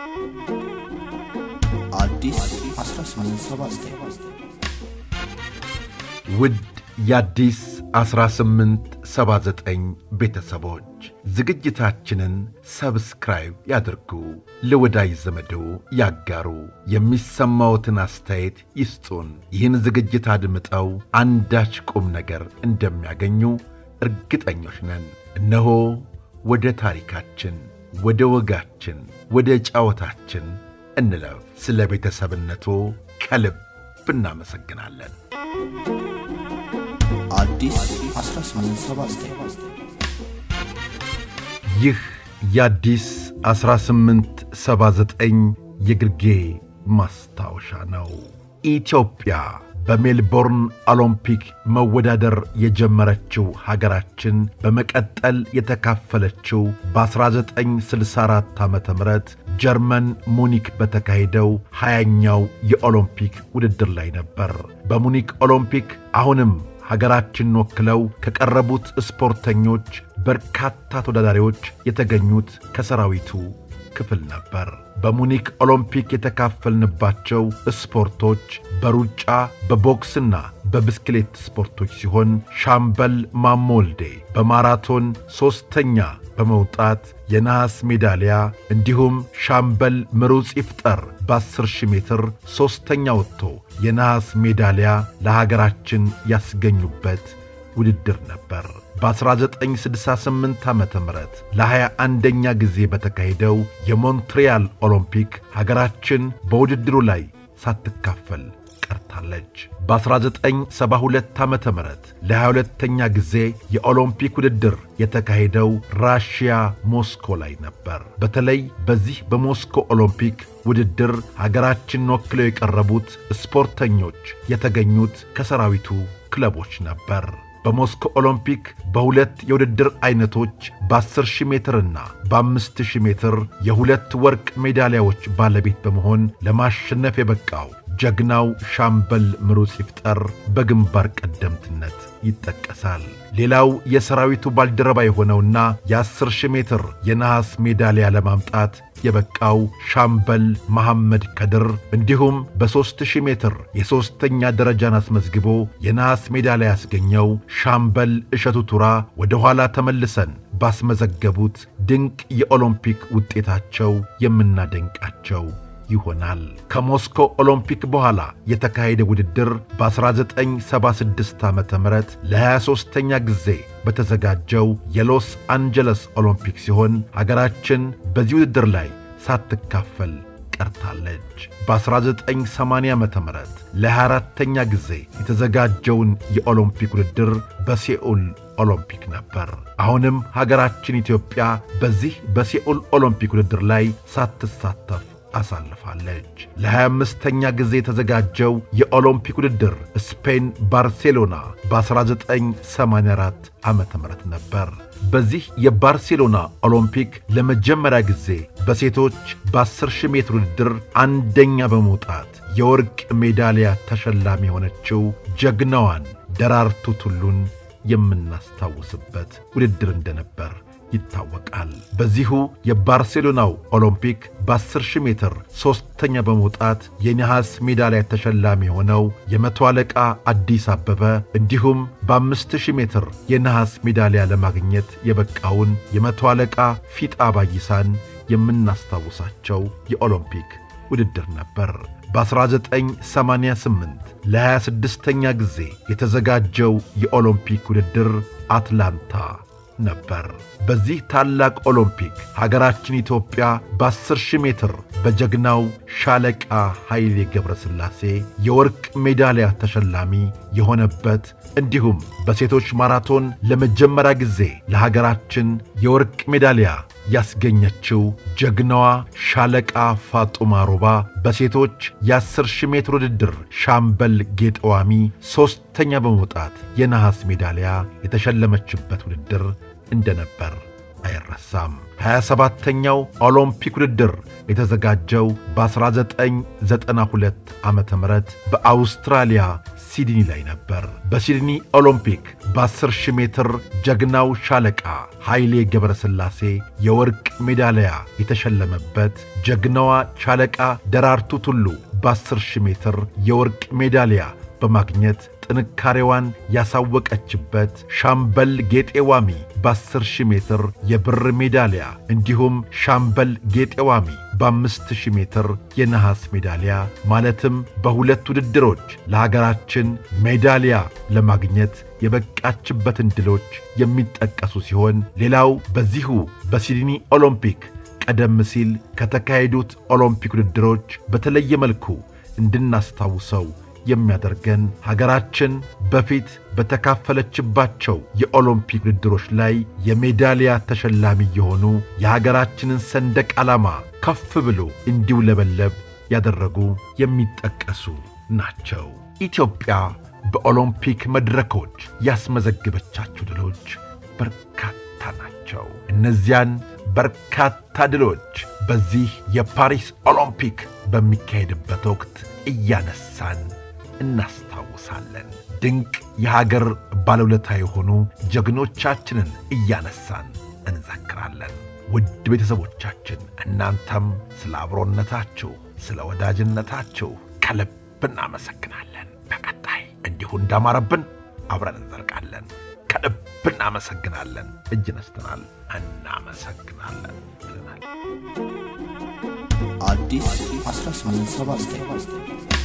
አዲስ 1879 ውድ የአዲስ 1879 ቤተሰቦች ዝግጅታችንን ሰብስክራይብ ያድርጉ፣ ለወዳጅ ዘመዶ ያጋሩ፣ የሚሰማዎትን አስተያየት ይስጡን። ይህን ዝግጅት አድምጠው አንዳች ቁም ነገር እንደሚያገኙ እርግጠኞች ነን። እነሆ ወደ ታሪካችን፣ ወደ ወጋችን፣ ወደ ጫወታችን እንለፍ። ስለ ቤተሰብነቱ ከልብ እናመሰግናለን። አዲስ 1879 ይህ የአዲስ 1879 የግርጌ ማስታወሻ ነው። ኢትዮጵያ በሜልቦርን ኦሎምፒክ መወዳደር የጀመረችው ሀገራችን በመቀጠል የተካፈለችው በ1964 ዓ ም ጀርመን ሙኒክ በተካሄደው ሀያኛው የኦሎምፒክ ውድድር ላይ ነበር። በሙኒክ ኦሎምፒክ አሁንም ሀገራችንን ወክለው ከቀረቡት ስፖርተኞች በርካታ ተወዳዳሪዎች የተገኙት ከሰራዊቱ ክፍል ነበር። በሙኒክ ኦሎምፒክ የተካፈልንባቸው ስፖርቶች በሩጫ በቦክስና በብስክሌት ስፖርቶች ሲሆን ሻምበል ማሞ ወልዴ በማራቶን ሦስተኛ በመውጣት የነሐስ ሜዳሊያ እንዲሁም ሻምበል ምሩጽ ይፍጠር በ10 ሺህ ሜትር ሦስተኛ ወጥቶ የነሐስ ሜዳሊያ ለሀገራችን ያስገኙበት ውድድር ነበር። በ1968 ዓ ም ለ21ኛ ጊዜ በተካሄደው የሞንትሪያል ኦሎምፒክ ሀገራችን በውድድሩ ላይ ሳትካፈል ቀርታለች። በ1972 ዓ ም ለ22ኛ ጊዜ የኦሎምፒክ ውድድር የተካሄደው ራሽያ ሞስኮ ላይ ነበር። በተለይ በዚህ በሞስኮ ኦሎምፒክ ውድድር ሀገራችንን ወክለው የቀረቡት ስፖርተኞች የተገኙት ከሰራዊቱ ክለቦች ነበር። በሞስኮ ኦሎምፒክ በሁለት የውድድር ዐይነቶች በ10 ሺህ ሜትርና በ5 ሺህ ሜትር የሁለት ወርቅ ሜዳሊያዎች ባለቤት በመሆን ለማሸነፍ የበቃው ጀግናው ሻምበል ምሩጽ ይፍጠር በግንባር ቀደምትነት ይጠቀሳል። ሌላው የሰራዊቱ ባልደረባ የሆነውና የ10 ሺህ ሜትር የነሐስ ሜዳሊያ ለማምጣት የበቃው ሻምበል መሐመድ ከድር እንዲሁም በ3000 ሜትር የሦስተኛ ደረጃን አስመዝግቦ የነሐስ ሜዳሊያ ያስገኘው ሻምበል እሸቱ ቱራ ወደ ኋላ ተመልሰን ባስመዘገቡት ድንቅ የኦሎምፒክ ውጤታቸው የምናደንቃቸው ይሆናል። ከሞስኮ ኦሎምፒክ በኋላ የተካሄደ ውድድር በ1976 ዓ ም ለ23ኛ ጊዜ በተዘጋጀው የሎስ አንጀለስ ኦሎምፒክ ሲሆን ሀገራችን በዚህ ውድድር ላይ ሳትካፈል ቀርታለች። በ1980 ዓ ም ለ24ተኛ ጊዜ የተዘጋጀውን የኦሎምፒክ ውድድር በሴኡል ኦሎምፒክ ነበር። አሁንም ሀገራችን ኢትዮጵያ በዚህ በሴኡል ኦሎምፒክ ውድድር ላይ ሳትሳተፍ አሳልፋለች። ለ25ኛ ጊዜ የተዘጋጀው የኦሎምፒክ ውድድር ስፔን ባርሴሎና በ1984 ዓ ም ነበር። በዚህ የባርሴሎና ኦሎምፒክ ለመጀመሪያ ጊዜ በሴቶች በ10 ሺህ ሜትር ውድድር አንደኛ በመውጣት የወርቅ ሜዳሊያ ተሸላሚ የሆነችው ጀግናዋን ደራርቱ ቱሉን የምናስታውስበት ውድድር እንደነበር ይታወቃል። በዚሁ የባርሴሎናው ኦሎምፒክ በ10 ሺህ ሜትር ሦስተኛ በመውጣት የነሐስ ሜዳሊያ ተሸላሚ የሆነው የመቶ አለቃ አዲስ አበበ እንዲሁም በአምስት ሺህ ሜትር የነሐስ ሜዳሊያ ለማግኘት የበቃውን የመቶ አለቃ ፊጣ ባይሳን የምናስታውሳቸው የኦሎምፒክ ውድድር ነበር። በ1988 ለ26ኛ ጊዜ የተዘጋጀው የኦሎምፒክ ውድድር አትላንታ ነበር። በዚህ ታላቅ ኦሎምፒክ ሀገራችን ኢትዮጵያ በ10 ሺህ ሜትር በጀግናው ሻለቃ ኃይሌ ገብረ ሥላሴ የወርቅ ሜዳሊያ ተሸላሚ የሆነበት እንዲሁም በሴቶች ማራቶን ለመጀመሪያ ጊዜ ለሀገራችን የወርቅ ሜዳሊያ ያስገኘችው ጀግናዋ ሻለቃ ፋጡማ ሮባ በሴቶች የ10 ሺህ ሜትር ውድድር ሻምበል ጌጠዋሚ ሦስተኛ በመውጣት የነሐስ ሜዳሊያ የተሸለመችበት ውድድር እንደነበር አይረሳም። 27ተኛው ኦሎምፒክ ውድድር የተዘጋጀው በ1992 ዓ ም በአውስትራሊያ ሲድኒ ላይ ነበር። በሲድኒ ኦሎምፒክ በ10 ሺህ ሜትር ጀግናው ሻለቃ ኃይሌ ገብረስላሴ የወርቅ ሜዳሊያ የተሸለመበት፣ ጀግናዋ ሻለቃ ደራርቱ ቱሉ በ10 ሺህ ሜትር የወርቅ ሜዳሊያ በማግኘት ጥንካሬዋን ያሳወቀችበት ሻምበል ጌጤዋሚ በ10 ሺህ ሜትር የብር ሜዳሊያ እንዲሁም ሻምበል ጌጤዋሚ በአምስት ሺህ ሜትር የነሐስ ሜዳሊያ ማለትም በሁለት ውድድሮች ለሀገራችን ሜዳሊያ ለማግኘት የበቃችበትን ድሎች የሚጠቀሱ ሲሆን ሌላው በዚሁ በሲድኒ ኦሎምፒክ ቀደም ሲል ከተካሄዱት ኦሎምፒክ ውድድሮች በተለየ መልኩ እንድናስታውሰው የሚያደርገን ሀገራችን በፊት በተካፈለችባቸው የኦሎምፒክ ውድድሮች ላይ የሜዳሊያ ተሸላሚ የሆኑ የሀገራችንን ሰንደቅ ዓላማ ከፍ ብሎ እንዲውለበለብ ያደረጉ የሚጠቀሱ ናቸው። ኢትዮጵያ በኦሎምፒክ መድረኮች ያስመዘገበቻቸው ድሎች በርካታ ናቸው። እነዚያን በርካታ ድሎች በዚህ የፓሪስ ኦሎምፒክ በሚካሄድበት ወቅት እያነሳን እናስታውሳለን። ድንቅ የሀገር ባለውለታ የሆኑ ጀግኖቻችንን እያነሳን እንዘክራለን። ውድ ቤተሰቦቻችን እናንተም ስለ አብሮነታችሁ፣ ስለ ወዳጅነታችሁ ከልብ እናመሰግናለን። በቀጣይ እንዲሁ እንዳማረብን አብረን እንዘልቃለን። ከልብ እናመሰግናለን። እጅ ነስተናል። እናመሰግናለን ብለናል። አዲስ 1879